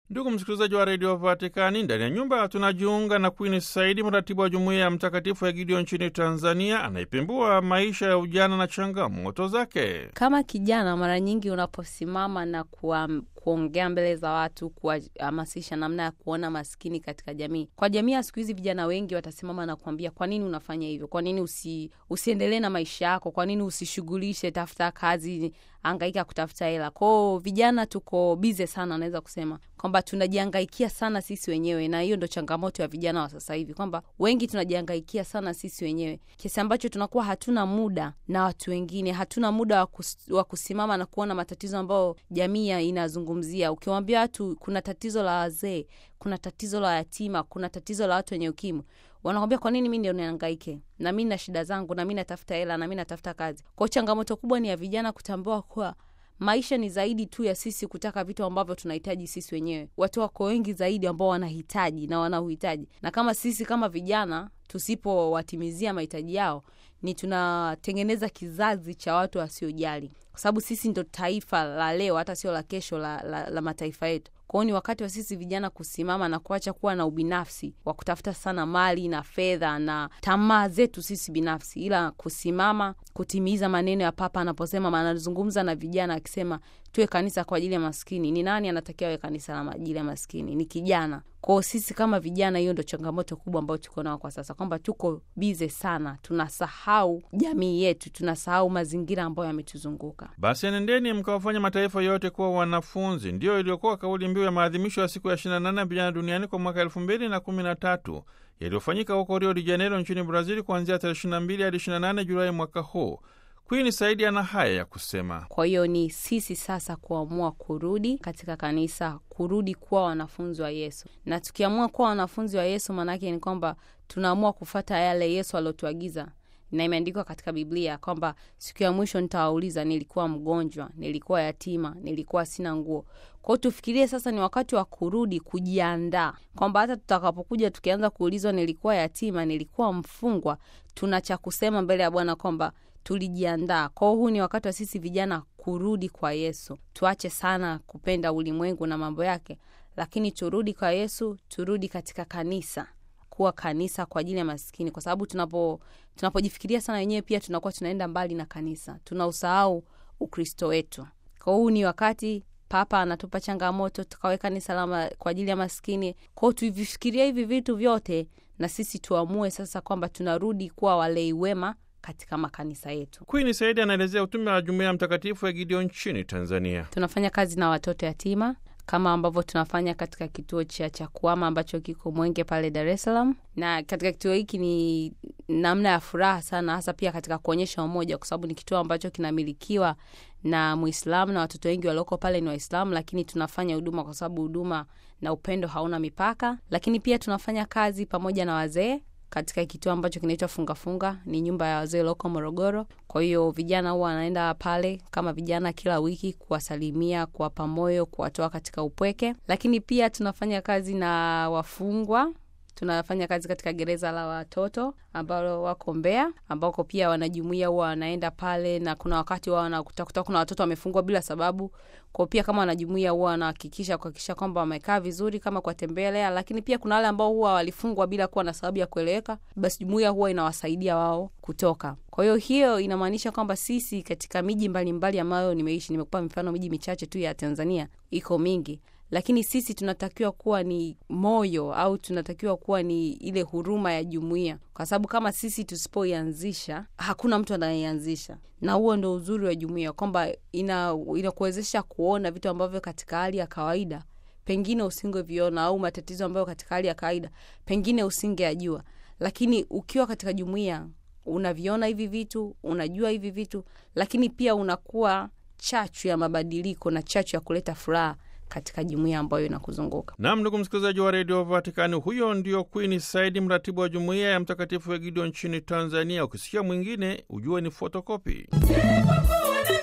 Ndugu msikilizaji wa redio Vatikani, ndani ya nyumba tunajiunga na Queen Saidi, mratibu wa jumuiya ya Mtakatifu ya Gideon nchini Tanzania, anayepembua maisha ya ujana na changamoto zake. Kama kijana, mara nyingi unaposimama na kuwa, kuongea mbele za watu, kuwahamasisha namna ya kuona maskini katika jamii. Kwa jamii ya siku hizi, vijana wengi watasimama na kuambia, kwa nini unafanya hivyo? Kwa nini usi, usiendelee na maisha yako? Kwa nini usishughulishe, tafuta kazi, angaika kutafuta hela? Kwao vijana tuko bize sana, naweza kusema kwamba tunajihangaikia sana sisi wenyewe, na hiyo ndo changamoto ya vijana wa sasa hivi, kwamba wengi tunajihangaikia sana sisi wenyewe kiasi ambacho tunakuwa hatuna muda na watu wengine, hatuna muda wa kus, wa kusimama na kuona matatizo ambayo jamii inazungumzia. Ukiwaambia watu kuna tatizo la wazee, kuna tatizo la yatima, kuna tatizo la watu wenye ukimwi wanakwambia kwa nini mi ndio niangaike na mi na shida zangu na mi natafuta hela na mi natafuta kazi. Kwao changamoto kubwa ni ya vijana kutambua kuwa maisha ni zaidi tu ya sisi kutaka vitu ambavyo tunahitaji sisi wenyewe. Watu wako wengi zaidi ambao wanahitaji na wanauhitaji, na kama sisi kama vijana tusipowatimizia mahitaji yao, ni tunatengeneza kizazi cha watu wasiojali, kwa sababu sisi ndo taifa la leo, hata sio la kesho la, la, la mataifa yetu. Kwao ni wakati wa sisi vijana kusimama na kuacha kuwa na ubinafsi wa kutafuta sana mali na fedha na tamaa zetu sisi binafsi, ila kusimama kutimiza maneno ya Papa anaposema, anazungumza na vijana akisema tuwe kanisa kwa ajili ya maskini. Ni nani anatakiwa awe kanisa la ajili ya maskini? Ni kijana. Kwao sisi kama vijana, hiyo ndo changamoto kubwa ambayo tuko nao kwa sasa, kwamba tuko bize sana, tunasahau jamii yetu, tunasahau mazingira ambayo yametuzunguka. Basi enendeni mkawafanya mataifa yote kuwa wanafunzi, ndiyo iliyokuwa kauli mbiu ya maadhimisho ya siku ya 28 ya vijana duniani kwa mwaka elfu mbili na kumi na tatu yaliyofanyika huko Rio de Janeiro nchini Brazil kuanzia tarehe 22 hadi 28 Julai mwaka huu. Queen Saidi ana haya ya kusema. Kwa hiyo ni sisi sasa kuamua kurudi katika kanisa, kurudi kuwa wanafunzi wa Yesu, na tukiamua kuwa wanafunzi wa Yesu maanake ni kwamba tunaamua kufata yale Yesu aliotuagiza na imeandikwa katika Biblia kwamba siku ya mwisho nitawauliza, nilikuwa mgonjwa, nilikuwa yatima, nilikuwa sina nguo. Kwao tufikirie sasa, ni wakati wa kurudi, kujiandaa kwamba hata tutakapokuja tukianza kuulizwa, nilikuwa yatima, nilikuwa mfungwa, tuna cha kusema mbele ya Bwana kwamba tulijiandaa. Kwao huu ni wakati wa sisi vijana kurudi kwa Yesu. Tuache sana kupenda ulimwengu na mambo yake, lakini turudi kwa Yesu, turudi katika kanisa kuwa kanisa kwa ajili ya maskini, kwa sababu tunapo tunapojifikiria sana wenyewe pia tunakuwa tunaenda mbali na kanisa, tunausahau Ukristo wetu. Kwa huu ni wakati Papa anatupa changamoto, tukawe kanisa la kwa ajili ya maskini. Kwao tuvifikiria hivi vitu vyote, na sisi tuamue sasa kwamba tunarudi kuwa walei wema katika makanisa yetu. Queen Saidi anaelezea utume wa jumuiya ya Mtakatifu ya Gideon nchini Tanzania. Tunafanya kazi na watoto yatima kama ambavyo tunafanya katika kituo cha Chakwama ambacho kiko Mwenge pale Dar es Salaam, na katika kituo hiki ni namna ya furaha sana, hasa pia katika kuonyesha umoja, kwa sababu ni kituo ambacho kinamilikiwa na Muislamu na watoto wengi walioko pale ni Waislamu, lakini tunafanya huduma kwa sababu huduma na upendo hauna mipaka. Lakini pia tunafanya kazi pamoja na wazee katika kituo ambacho kinaitwa Fungafunga, ni nyumba ya wazee loko Morogoro. Kwa hiyo vijana huwa wanaenda pale kama vijana kila wiki kuwasalimia, kuwapa moyo, kuwatoa katika upweke. Lakini pia tunafanya kazi na wafungwa tunafanya kazi katika gereza la watoto ambalo wako Mbeya, ambako pia wanajumuia huwa wanaenda pale, na kuna wakati wao wanakuta kuna watoto wamefungwa bila sababu kwao. Pia kama wanajumuia huwa wanahakikisha kuhakikisha kwamba wamekaa vizuri, kama kuwatembelea. Lakini pia kuna wale ambao huwa walifungwa bila kuwa na sababu ya kueleweka, basi jumuia huwa inawasaidia wao kutoka. Kwa hiyo hiyo inamaanisha kwamba sisi katika miji mbalimbali ambayo nimeishi, nimekupa mifano miji michache tu ya Tanzania, iko mingi lakini sisi tunatakiwa kuwa ni moyo au tunatakiwa kuwa ni ile huruma ya jumuiya, kwa sababu kama sisi tusipoianzisha hakuna mtu anayeanzisha. Na huo ndo uzuri wa jumuiya kwamba inakuwezesha ina kuona vitu ambavyo katika hali ya kawaida pengine usingeviona, au matatizo ambayo katika hali ya kawaida pengine usingeajua, lakini ukiwa katika jumuiya unaviona hivi vitu, unajua hivi vitu, lakini pia unakuwa chachu ya mabadiliko na chachu ya kuleta furaha katika jumuiya ambayo inakuzunguka. Nam, ndugu msikilizaji wa redio Vatikani, huyo ndio Queen Saidi, mratibu wa jumuiya ya Mtakatifu ya Gideon nchini Tanzania. Ukisikia mwingine ujue ni fotokopi.